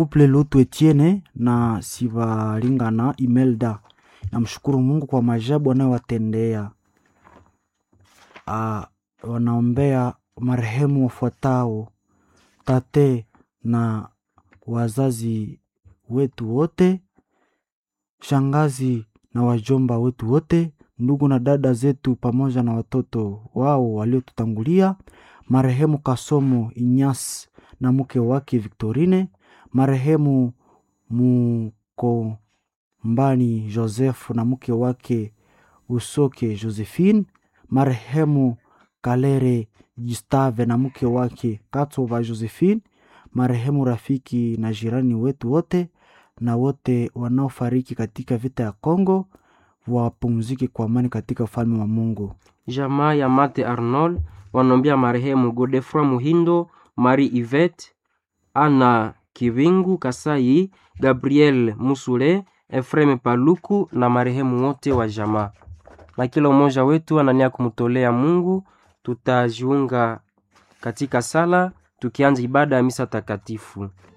Couple Lutu Etienne na Sivalingana Imelda. Namshukuru Mungu kwa maajabu anayowatendea. Ah, wanaombea marehemu wafuatao: tate na wazazi wetu wote, shangazi na wajomba wetu wote, ndugu na dada zetu pamoja na watoto wao waliotutangulia, marehemu Kasomo Inyas na mke wake Victorine, marehemu Mukombani Joseph na mke wake Usoke Josephine, marehemu Kalere Gustave na mke wake Katova Josephine, marehemu rafiki na jirani wetu wote na wote wanaofariki katika vita ya Kongo wapumzike kwa amani katika ufalme wa Mungu. Jamaa ya Mate Arnold wanaombea marehemu Godefroy Muhindo, Marie Yvette, Ana Kivingu Kasai, Gabriel Musule, Efreme Paluku na marehemu wote wa jamaa. Na kila mmoja wetu anania kumtolea Mungu. Tutajiunga katika sala tukianza ibada ya misa takatifu.